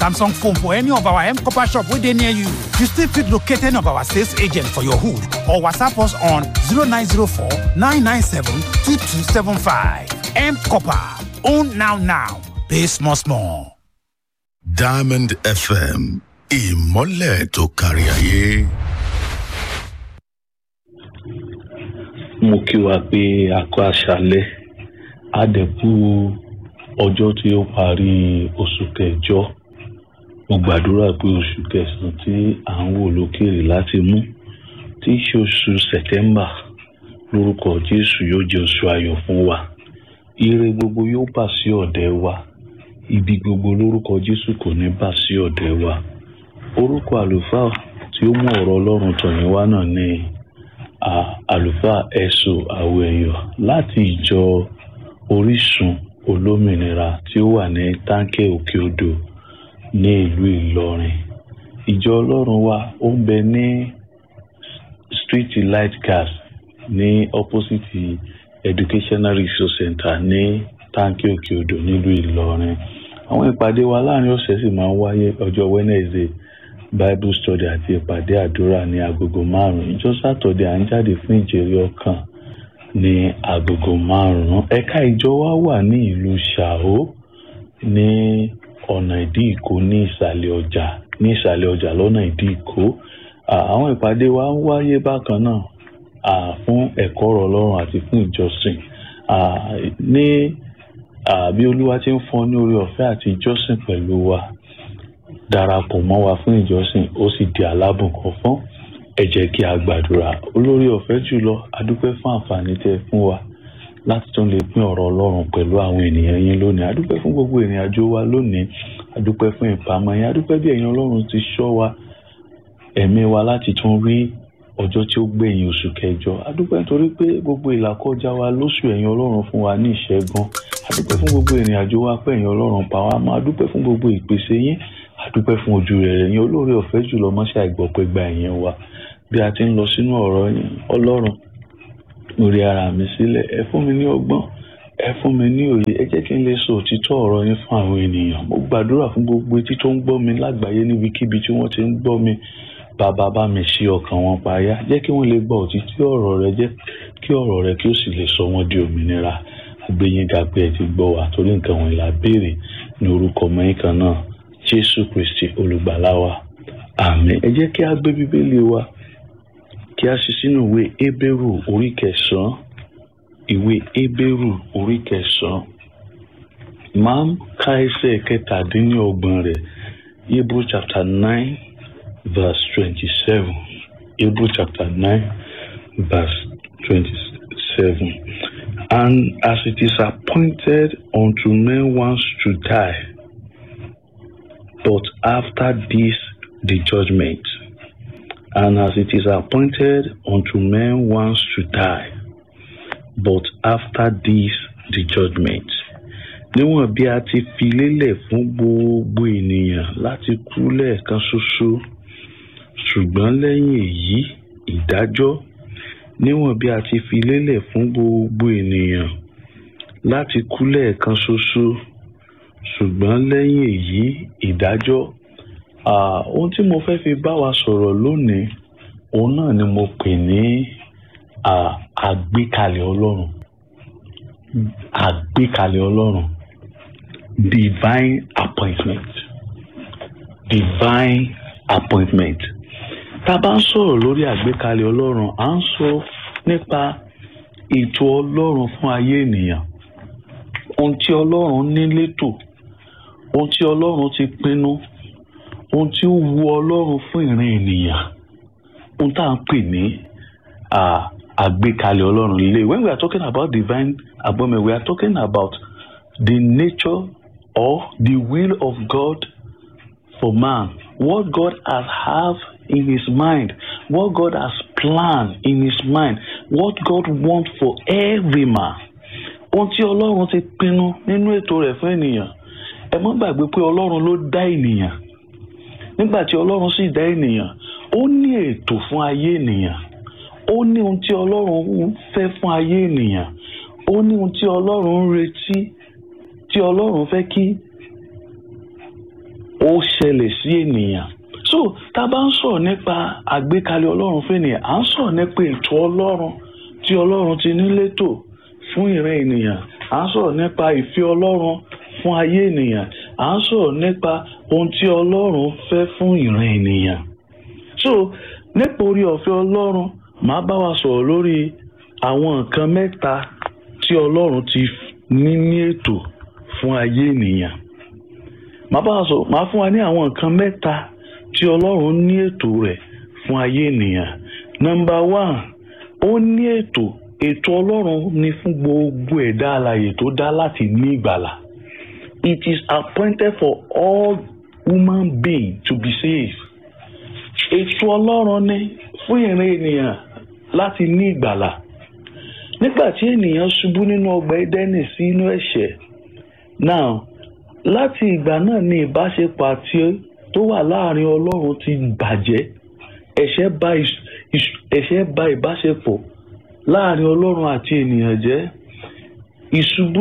Samsung phone for any of our M Copper shop where they near you. You still fit locate any of our sales agent for your hood or WhatsApp us on 0904 997 2275. M Copper. Own now now. Pay small small. Diamond FM ìmọ́lẹ̀ tó kárí ayé. mo kí wa pé a kó àṣálẹ́ àdẹ̀kù ọjọ́ tí ó parí oṣù kẹjọ mo gbàdúrà pé oṣù kẹsàn-án tí à ń wò lókèrè láti mú tí í ṣe oṣù sẹ̀tẹ́mbà lórúkọ jésù yóò jẹ́ oṣù ayọ̀ fún wa ire gbogbo yóò bà sí ọ̀dẹ̀ wa ibi gbogbo lórúkọ jésù kò ní bà sí ọ̀dẹ̀ wa orúkọ àlùfáà tí ó mú ọ̀rọ̀ ọlọ́run tọ̀yìn wá náà ní àlùfáà ẹ̀sùn àwẹ̀yọ̀ láti ìjọ orísun olómìnira tí ó wà ní táǹkẹ́ òkè odò ní ìlú ìlọrin ìjọ ọlọ́run wa ó ń bẹ ní street light gas ní opposite educational resource center ní táǹkẹ́ òkè odò nílùú ìlọrin àwọn ìpàdé wa láàrin ọ̀sẹ̀ sì máa ń wáyé ọjọ́ wednesday bible study àti ìpàdé àdúrà ní agogo márùn-ún ìjọ sátọ̀dẹ̀ à ń jáde fún ìjèrè ọkàn ní agogo márùn-ún ẹ̀ka ìjọ wa wà ní ìlú ṣàó ní ọ̀nà ìdí ìkó ní ìsàlẹ̀ ọjà ní ìsàlẹ̀ ọjà lọ́nà ìdí ìkó àwọn ìpàdé wa ń wáyé bákan náà fún ẹ̀kọ́ ọ̀rọ̀ ọlọ́run àti fún ìjọsìn ní bí olúwa ti ń fọn ní orí ọ̀fẹ́ àti ìjọsìn pẹ̀lú wa darapọ̀ mọ́ wa fún ìjọsìn ó sì di alábùnkàn fún ẹ jẹ́ kí a gbàdúrà olórí ọ̀fẹ́ jùlọ adúpẹ́ fún àǹfààní tẹ́ fún wa láti tún lè pín ọ̀rọ̀ ọlọ́run pẹ̀lú àwọn ènìyàn yín lónìí adúpẹ́ fún gbogbo ìrìn àjò wa lónìí adúpẹ́ fún ìpamọ́ yín adúpẹ́ bí ẹ̀yin ọlọ́run ti ṣọ́ wa ẹ̀mí wa láti tún rí ọjọ́ tí ó gbẹ̀yìn oṣù kẹjọ adúpẹ́ nítorí pé gbogbo ìlàkọjá wa lóṣù ẹ̀yin ọlọ́run fún wa ní ìṣẹ́gun adúpẹ́ fún gbogbo ìrìn àjò wa pé ẹ̀yin ọlọ́run pa wá mọ́ adúpẹ́ fún gbogbo ìpèsè yín adúpẹ́ fún ojú rẹ̀ yín olóore ọ̀fẹ́ jùlọ mọ́ṣẹ́ àìgbọ̀pẹ́ gba ẹ̀yìn wa bí a ti ń lọ sínú ọ̀rọ̀ yín ọlọ́run mo rí ara mi sílẹ̀ ẹ fún mi ní ọgbọ́n ẹ fún mi ní òye ẹ jẹ́ kí n lè sọ òtítọ́ ọ̀rọ̀ yín fún àwọn ènìyàn mo gbàdúrà fún gbogbo etí tó ń gbọ́ mi lágbàáyé níbikíbi tí wọ́n ti ń gbọ́ mi bàbá bá mi ṣí ọkàn wọn payá jẹ́ kí wọ́n lè gbọ́ òtítọ́ ọ̀rọ̀ rẹ jẹ́ kí ọ̀rọ̀ rẹ kí ó sì lè sọ wọ́n di òmìnira àgbéyìnká pé ẹ ti gbọ́ wa torí nǹkan wọn là béèrè ní orúkọ mẹ́yìn kan náà jésù kristi olùgbàlà wa àmín ẹ jẹ́ kí a gbé bíbélì wa kí a sì sínú ìwé hébérù orí kẹsàn-án ìwé hébérù orí kẹsàn-án máa ń ka ẹsẹ̀ kẹtàdínlọ́gbọ̀n rẹ̀ hebrew chapter nine verse twenty-seven hebrew chapter nine verse twenty-seven and as it is appointed unto men once to die but after this the judgment and as it is appointed unto men once to die, but after this the judgment. Níwọ̀n bí a ti fi lélẹ̀ fún gbogbo ènìyàn láti kú lẹ́ẹ̀kan ṣoṣo, ṣùgbọ́n lẹ́yìn èyí ìdájọ́. Níwọ̀n bí a ti fi lélẹ̀ fún gbogbo ènìyàn láti kú lẹ́ẹ̀kan ṣoṣo, ṣùgbọ́n lẹ́yìn èyí ìdájọ́ ohun tí mo fẹ́ fi bá wa sọ̀rọ̀ lónìí òun náà ni mo pè ní àgbékalẹ̀ ọlọ́run àgbékalẹ̀ ọlọ́run divine appointment divine appointment tá a bá ń sọ̀rọ̀ lórí àgbékalẹ̀ ọlọ́run à ń sọ nípa ètò ọlọ́run fún ayé ènìyàn ohun tí ọlọ́run ní létò ohun tí ọlọ́run ti pinnu ohun tí ó wu ọlọ́run fún ìran ènìyàn ohun tá à ń pè ní àgbékalẹ̀ ọlọ́run lè when we are talking about divine appointment we are talking about the nature or the will of God for man what God has have in his mind what God has planned in his mind what God want for every man ohun tí ọlọ́run ti pinnu nínú ètò rẹ̀ fún ènìyàn ẹ má gbàgbé pé ọlọ́run ló dá ènìyàn nígbà tí ọlọ́run sì dá ènìyàn ó ní ètò fún ayé ènìyàn ó ní ohun tí ọlọ́run fẹ́ fún ayé ènìyàn ó ní ohun tí ọlọ́run ń retí tí ọlọ́run fẹ́ kí ó ṣẹlẹ̀ sí ènìyàn so tá a bá ń sọ̀rọ̀ nípa àgbékalẹ̀ ọlọ́run fún ènìyàn à ń sọ̀rọ̀ nípa ètò ọlọ́run tí ọlọ́run ti ní létò fún ìran ènìyàn à ń sọ̀rọ̀ nípa ìfẹ́ ọlọ́run fún ayé ènìyàn à ń sọ̀rọ̀ nípa ohun tí ọlọ́run fẹ́ fún ìran ènìyàn so nípa orí ọ̀fẹ́ ọlọ́run màá bá wa sọ̀rọ̀ lórí àwọn nǹkan mẹ́ta tí ọlọ́run ti ní ní ètò fún ayé ènìyàn màá bá wa sọ̀rọ̀ màá fún wa ní àwọn nǹkan mẹ́ta tí ọlọ́run ní ètò rẹ̀ fún ayé ènìyàn nọ́mbà one ó ní ètò ètò ọlọ́run ni fún gbogbo ẹ̀dá alààyè tó dá láti ní ìgbàlà it is appointed for all human beings to be saved ètò ọlọ́run ni fún ìran ènìyàn láti ní ìgbàlà nígbà tí ènìyàn ṣubú nínú ọgbà Édẹ́nì sí inú ẹ̀ṣẹ̀ now láti ìgbà náà ni ìbáṣepọ̀ àti tó wà láàrin ọlọ́run ti bàjẹ́ ẹ̀ṣẹ̀ bà ẹ̀ṣẹ̀ bà ìbáṣepọ̀ láàrin ọlọ́run àti ènìyàn jẹ́ ìṣubú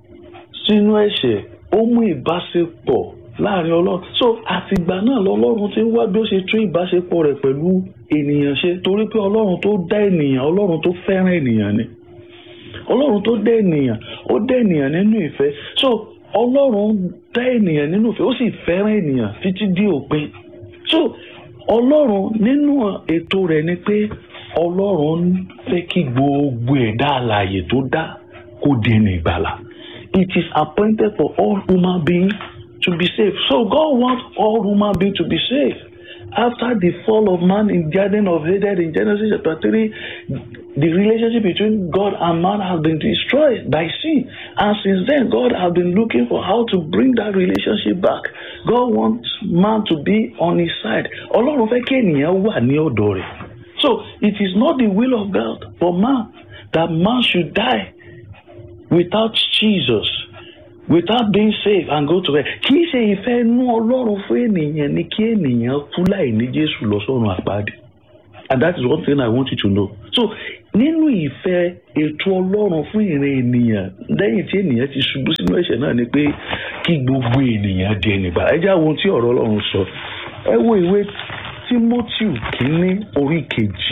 sínú ẹ̀ṣẹ̀ ó mú ìbáṣepọ̀ láàrin ọlọ́run so àtìgbà náà lọ́lọ́run ti ń wá bí ó ṣe tún ìbáṣepọ̀ rẹ̀ pẹ̀lú ènìyàn ṣe torí pé ọlọ́run tó dá ènìyàn ọlọ́run tó fẹ́ràn ènìyàn ni ọlọ́run tó dá ènìyàn ó dá ènìyàn nínú ìfẹ́ so ọlọ́run dá ènìyàn nínú ìfẹ́ ó sì fẹ́ràn ènìyàn títí dé òpin so ọlọ́run nínú ètò rẹ̀ ni pé ọlọ́run fẹ́ kí gbogbo ẹ̀dá alààyè tó dá kó di ẹni ìgbàlà it is appointed for all human beings to be saved so God wants all human beings to be saved after the fall of man in Garden of Eden in Genesis chapter three the relationship between God and man has been destroyed by sin and since then God has been looking for how to bring that relationship back God wants man to be on his side ọlọ́run fẹ́ kí ènìyàn wà ní ọ̀dọ̀ rẹ̀ so it is not the will of God for man that man should die without Jesus without being saved and go to hell kì í ṣe ìfẹ́ inú ọlọ́run fún ènìyàn ni kí ènìyàn kú láì ní Jésù lọ sọ́run àpáàdé and that is one thing I want you to know so nínú ìfẹ́ ètò ọlọ́run fún ìran ènìyàn lẹ́yìn tí ènìyàn ti ṣubú sínú ẹ̀ṣẹ̀ náà ni pé kí gbogbo ènìyàn di ẹnìgbà ẹ já ohun tí ọ̀rọ̀ ọlọ́run sọ ẹ wo ìwé Timothy kínní orí kejì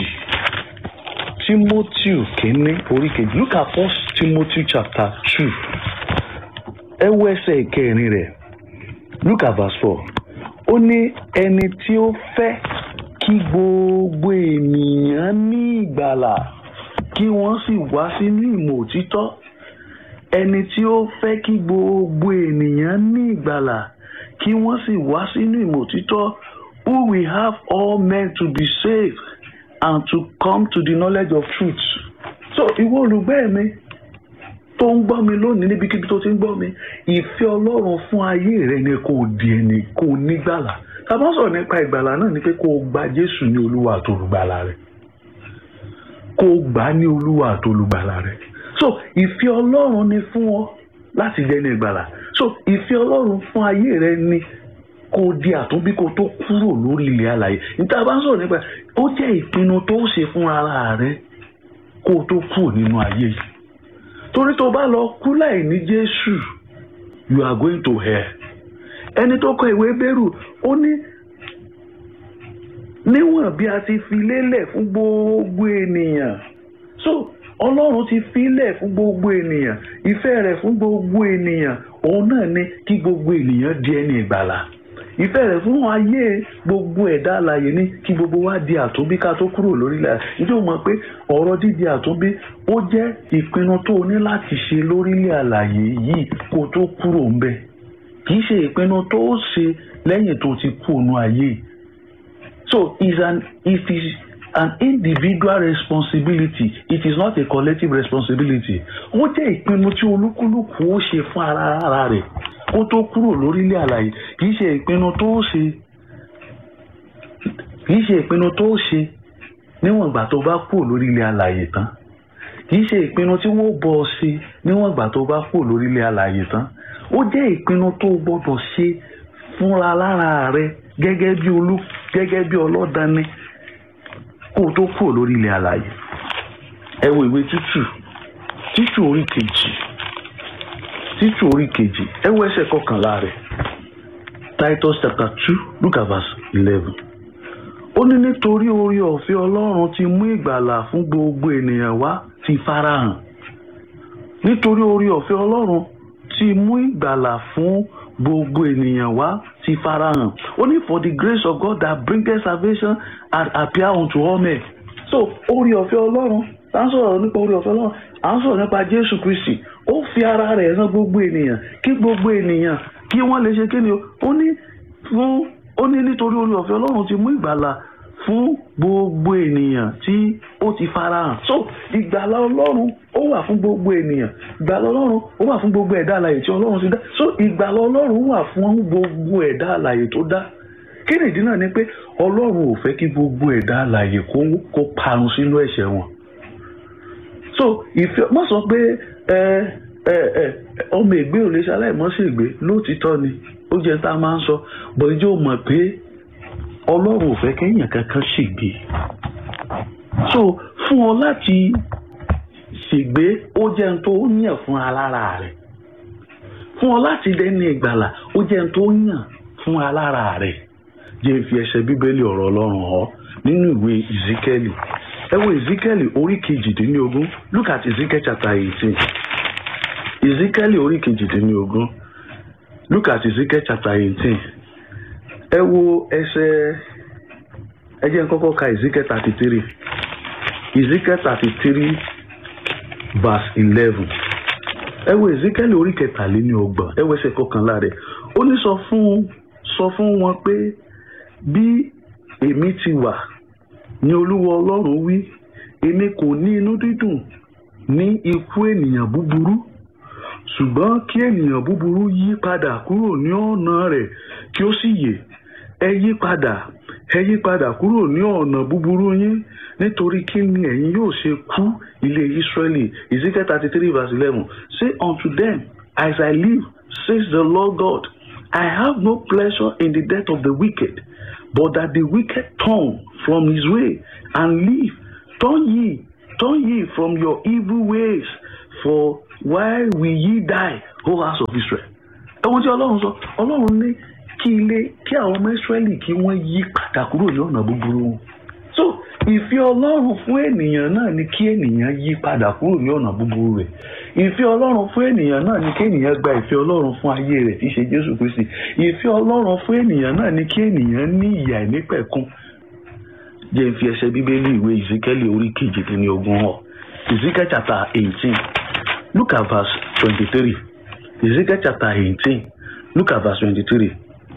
Timothy kínní orí kejì look at first Timothy chapter two ẹ wo ẹsẹ̀ ìkẹrin rẹ̀ look at verse four ó ní ẹni tí ó fẹ́ kí gbogbo ènìyàn ní ìgbàlà kí wọ́n sì wá sínú ìmọ̀ òtítọ́ ẹni tí ó fẹ́ kí gbogbo ènìyàn ní ìgbàlà kí wọ́n sì wá sínú ìmọ̀ òtítọ́ who will have all men to be saved and to come to the knowledge of truth. so ìwọ olùgbẹ́ mi tó ń gbọ́ mi lónìí níbikíbi tó ti ń gbọ́ mi ìfẹ́ ọlọ́run fún ayé rẹ ni kò di ẹni kò nígbàlà tá a bá sọ̀rọ̀ nípa ìgbàlà náà ni pé kó o gba jésù ní olúwa àtolùgbàlà rẹ kó o gbà á ní olúwa àtolùgbàlà rẹ so ìfẹ́ ọlọ́run ni fún ọ láti jẹ́ ní ìgbàlà so ìfẹ́ ọlọ́run fún ayé rẹ ni kó o di àtúnbí kó o tó kúrò lórí ilẹ̀ alàyè níta bá ń sọ̀rọ̀ nípa ó jẹ́ ìpinnu tó ṣe fún ara rẹ kó o tó kúrò nínú ayé yìí torí tó bá lọ kú láì ní jésù you are going to hell ẹni tó kọ ìwé bẹ́rù ó ní níwọ̀n bí a ti fi lélẹ̀ fún gbogbo ènìyàn so ọlọ́run ti filẹ̀ fún gbogbo ènìyàn ìfẹ́ rẹ̀ fún gbogbo ènìyàn òun náà ni kí gbogbo ènìyàn di ẹni ìgbàlà ìfẹ́ rẹ̀ fún ayé gbogbo ẹ̀dá alààyè ní kí gbogbo wa di àtúnbí ká tó kúrò lórílẹ̀ ìjọ mọ̀ pé ọ̀rọ̀ dídi àtúnbí ó jẹ́ ìpinnu tó o ní láti ṣe lórílẹ̀ alààyè yìí kó tó kúrò ń bẹ̀ kì í ṣe ìpinnu tó o ṣe lẹ́yìn tó ti kú ònú ayé so is an it is an individual responsibility it is not a collective responsibility ó jẹ́ ìpinnu tí olúkúlùkù ó ṣe fún ara ara rẹ̀ kó tó kúrò lórílẹ̀ àlàyé kìí ṣe ìpinnu tó ṣe kìí ṣe ìpinnu tó ṣe níwọ̀n ìgbà tó bá kúrò lórílẹ̀ àlàyé tán kìí ṣe ìpinnu tí wọ́n bọ̀ ọ ṣe níwọ̀n ìgbà tó bá kúrò lórílẹ̀ àlàyé tán ó jẹ́ ìpinnu tó gbọ́dọ̀ ṣe fúnra lára rẹ gẹ́gẹ́ bí olú gẹ́gẹ́ bí ọlọ́dani kó o tó kúrò lórílẹ̀ àlàyé ẹ wo ìwé títù títù orí kejì títù orí kejì ẹ wo ẹsẹ̀ kọkànlá rẹ̀ Titus chapter two look at verse eleven ó ní nítorí orí ọ̀fẹ́ ọlọ́run ti mú ìgbàlà fún gbogbo ènìyàn wá ti farahàn nítorí orí ọ̀fẹ́ ọlọ́run ti mú ìgbàlà fún gbogbo ènìyàn wá ti farahàn ó ní for the grace of God that bringeth salvation and appear unto all men so orí ọ̀fẹ́ ọlọ́run à ń sọ̀rọ̀ nípa orí ọ̀fẹ́ ọlọ́run à ń sọ̀rọ̀ nípa Jésù Kristi ó fi ara rẹ̀ hàn gbogbo ènìyàn kí gbogbo ènìyàn kí wọ́n lè ṣe kí ni o ó ní fún ó ní nítorí orí ọ̀fẹ́ ọlọ́run ti mú ìgbàlà fún gbogbo ènìyàn tí ó ti farahàn so ìgbàlà ọlọ́run ó wà fún gbogbo ènìyàn ìgbàlà ọlọ́run ó wà fún gbogbo ẹ̀dá alààyè tí ọlọ́run ti dá so ìgbàlà ọlọ́run wà fún gbogbo ẹ̀dá alààyè tó dá kí nìdí náà ni pé ọlọ́run ò fẹ́ kí gbogbo ẹ̀dá alààyè kó kó parun sínú ẹ̀ṣẹ̀ wọn so ìfẹ́ má sọ pé ẹ ẹ ẹ ọmọ ègbé ò lè ṣe aláìmọ́sẹ̀gbé lóòtítọ́ ni ó jẹ́ tá a máa ń sọ bọ̀ ìjọ mọ̀ pé ọlọ́run ò fẹ́ kéèyàn kankan ṣègbé so fún ọ láti ṣègbé ó jẹ́ n tó yàn fún alára rẹ̀ fún ọ láti dẹ́ni ìgbàlà ó jẹ́ n tó yàn fún alára rẹ̀ jẹ́ fi ẹsẹ̀ bíbélì ọ̀rọ̀ ọlọ́run họ nínú ìwé ìzíkẹ́lì ẹ wo ìzíkẹ́lì orí kejìdínlógún look at ezekiel chapter eighteen ìzíkẹ́lì orí kejìdínlógún look at ezekiel chapter eighteen ẹ wo ẹsẹ̀ ẹ jẹ́ n kọ́kọ́ ka ezekiel thirty three ezekiel thirty three verse eleven ẹ wo ezekiel orí kẹtàléní ọgbọ̀n ẹ wo ẹsẹ̀ kọkànlá rẹ̀ ó ní sọ fún sọ fún wọn pé bí èmi ti wà ní olúwa ọlọ́run wí èmi kò ní inú dídùn ní ikú ènìyàn búburú ṣùgbọ́n kí ènìyàn búburú yí padà kúrò ní ọ̀nà rẹ̀ kí ó sì yè ẹ yí padà ẹ yí padà kúrò ní ọ̀nà búburú yín nítorí kí ni ẹ̀yin yóò ṣe kú ilé Ísírẹ́lì Ezekiel thirty three verse eleven say unto them as I live says the Lord God I have no pleasure in the death of the wicked but that the wicked turn from his way and live turn ye turn ye from your evil ways for why will ye die o house of Israel ẹ̀wọ̀n tí ọlọ́run sọ ọlọ́run ní kí ilé kí àwọn ọmọ Ísírẹ́lì kí wọ́n yí padà kúrò ní ọ̀nà búburú wọn so ìfẹ́ ọlọ́run fún ènìyàn náà ni kí ènìyàn yí padà kúrò ní ọ̀nà búburú rẹ̀ ìfẹ́ ọlọ́run fún ènìyàn náà ni kí ènìyàn gba ìfẹ́ ọlọ́run fún ayé rẹ̀ tí í ṣe Jésù Kristi ìfẹ́ ọlọ́run fún ènìyàn náà ni kí ènìyàn ní ìyà ìnípẹ̀kun jẹ́ n fi ẹsẹ̀ bíbélì ìwé Ezekiel orí kejìdínlógún hàn Ezekiel chapter eighteen look at verse twenty-three Ezekiel chapter eighteen look at verse twenty-three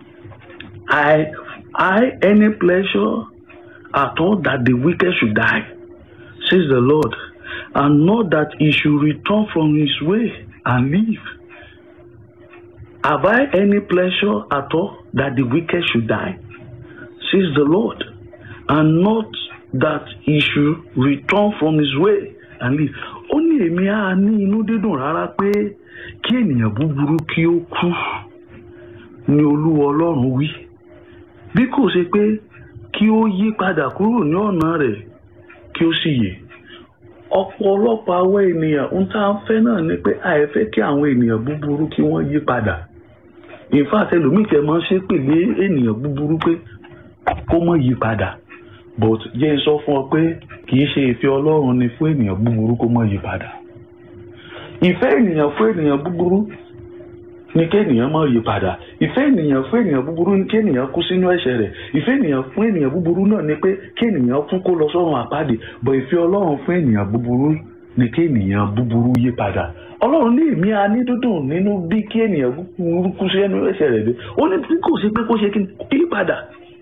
I I any pleasure at all that the wicked should die, says the Lord, and not that he should return from his way and live. Have I any pleasure at all that the wicked should die, says the Lord, and not that he should return from his way and live. Ó ní èmi á ní inú dídùn rárá pé kí ènìyàn búburú kí ó kú ní Olúwa Ọlọ́run wí bí kò ṣe pé kí ó yí padà kúrò ní ọ̀nà rẹ̀ kí ó sì yè ọ̀pọ̀lọpọ̀ àwọn ènìyàn ń tá a fẹ́ náà ni pé àìfẹ́ kí àwọn ènìyàn búburú kí wọ́n yí padà in fact ẹlòmíì tẹ máa ń ṣépè lé ènìyàn búburú pé kó má yí padà but jẹ́ n sọ fún ọ pé kì í ṣe ìfẹ́ Ọlọ́run ni fún ènìyàn búburú kó má yí padà ìfẹ́ ènìyàn fún ènìyàn búburú ní kí ènìyàn má yí padà ìfẹ́ ènìyàn fún ènìyàn búburú ní kí ènìyàn kú sínú ẹ̀ṣẹ̀ rẹ̀ ìfẹ́ ènìyàn fún ènìyàn búburú náà ni pé kí ènìyàn kú kó lọ sọ́run àpáàdé bọ̀ ìfẹ́ ọlọ́run fún ènìyàn búburú ní kí ènìyàn búburú yí padà ọlọ́run ní èmi a ní dúdùn nínú bí kí ènìyàn búburú kú sínú ẹ̀ṣẹ̀ rẹ̀ dé ó ní bí kò sí pé kó ṣe kí yí padà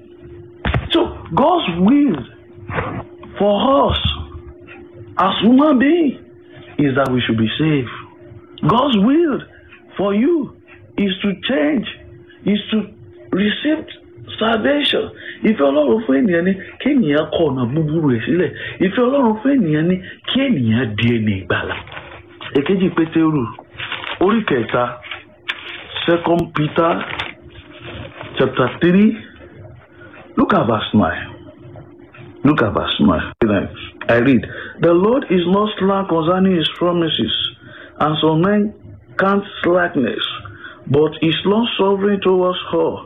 so God's will for us as human beings is that we should be saved God's will for you is to change is to receive salvation ìfẹ́ ọlọ́run fún ènìyàn ni kí ènìyàn kọ ọ̀nà búburú rẹ̀ sílẹ̀ ìfẹ́ ọlọ́run fún ènìyàn ni kí ènìyàn di ẹni ìgbàlà èkejì pétérù orí kẹta second peter chapter three look at verse nine look at verse nine i read the lord is not slack concerning his promises and some men count slackness but is long suffering towards her,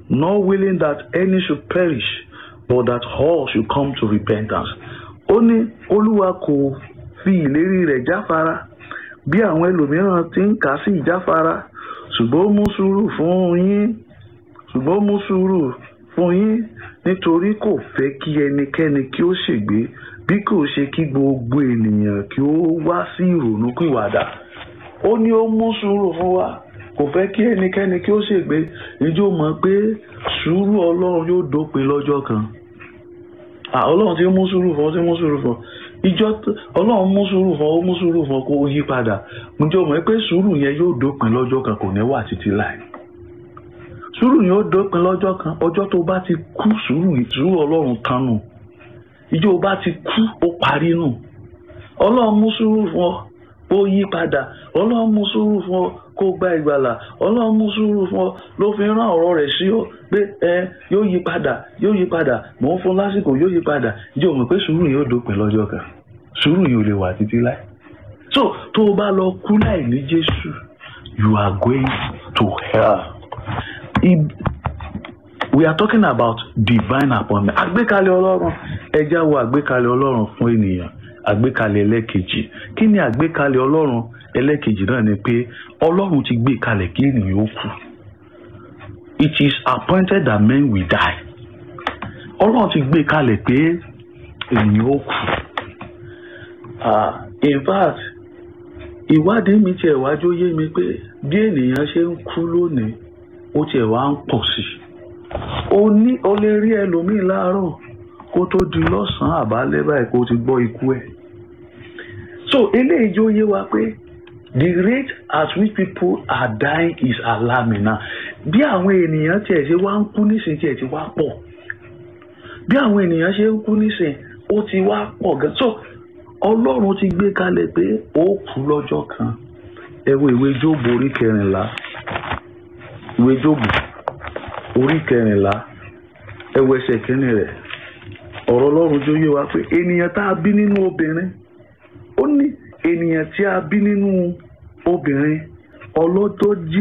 not willing that any should perish, but that all should come to repentance. Ó ní Olúwa kò fi ìlérí rẹ̀ jáfara bí àwọn ẹlòmíràn ti ń kà á sí ìjáfara ṣùgbọ́n ó mú sùúrù fún yín ṣùgbọ́n ó mú sùúrù fún yín nítorí kò fẹ́ kí ẹnikẹ́ni kí ó ṣègbé bí kò ṣe kí gbogbo ènìyàn kí ó wá sí ìrònúpìwàdà ó ní ó mú sùúrù fún wa kò fẹ́ kí ẹnikẹ́ni kí ó ṣègbé ìjọ mọ̀ pé sùúrù ọlọ́run yóò dópin lọ́jọ́ kan Ah, ọlọ́run ti mú sùúrù fún ọ ti mú sùúrù fún ọ ìjọ t- ọlọ́run mú sùúrù fún ọ ó mú sùúrù fún ọ kó o yí padà ǹjẹ́ o mọ̀ pé sùúrù yẹn yóò dópin lọ́jọ́ kan kò ní wà títí láì sùúrù yẹn ó dópin lọ́jọ́ kan ọjọ́ tó bá ti kú sùúrù sùúrù ọlọ́run tán nù ìjọ o bá ti kú ó parí nù ọlọ́run mú sùúrù fún ọ ó yí padà ọlọ́run mú sùúrù fún ọ kó gba ìgbàlà ọlọ́run mú sùúrù fún ọ ló fi rán ọ̀rọ̀ rẹ̀ sí ọ pé ẹ yóò yí padà yóò yí padà mò ń fún lásìkò yóò yí padà ìjọ mọ̀ pé sùúrù yóò dópin lọ́jọ́ kan sùúrù yóò lè wà títí láì so tó o bá lọ kú láì ní jésù you are going to hell. Ib- we are talking about divine appointment àgbékalẹ̀ ọlọ́run ẹja wo àgbékalẹ̀ ọlọ́run fún ènìyàn àgbékalẹ̀ ẹlẹ́kejì kí ni àgbékalẹ̀ ọlọ́run ẹlẹ́kejì náà ni pé ọlọ́run ti gbé kalẹ̀ kí ènìyàn ó kú it is appointed that men will die ọlọ́run ti gbé kalẹ̀ pé ènìyàn ó kú Ah, in fact ìwádìí mi tiẹ̀ wájú yé mi pé bí ènìyàn ṣe ń kú lónìí ó tiẹ̀ wá ń pọ̀ sí i o ní o lè rí ẹlòmíì láàárọ̀ kó tó di lọ́sàn-án àbálẹ́ báyìí kó ti gbọ́ ikú ẹ̀. so eléyìí jó yé wa pé the rate at which people are dying is alarming now bí àwọn ènìyàn tiẹ̀ ṣe wá ń kú nísìnyí tiẹ̀ ti wá pọ̀ bí àwọn ènìyàn ṣe ń kú nísìnyí ó ti wá pọ̀ gan so ọlọ́run ti gbé kalẹ̀ pé ó kú lọ́jọ́ kan ẹ wo ìwé jóòbù orí kẹrìnlá ìwé jóòbù orí kẹrìnlá ẹwọ ẹsẹ̀ kínní rẹ̀ ọ̀rọ̀ Ọlọ́run jó yé wa pé ènìyàn tá a bí nínú obìnrin ó ní ènìyàn tí a bí nínú obìnrin ọlọ́jọ́ jí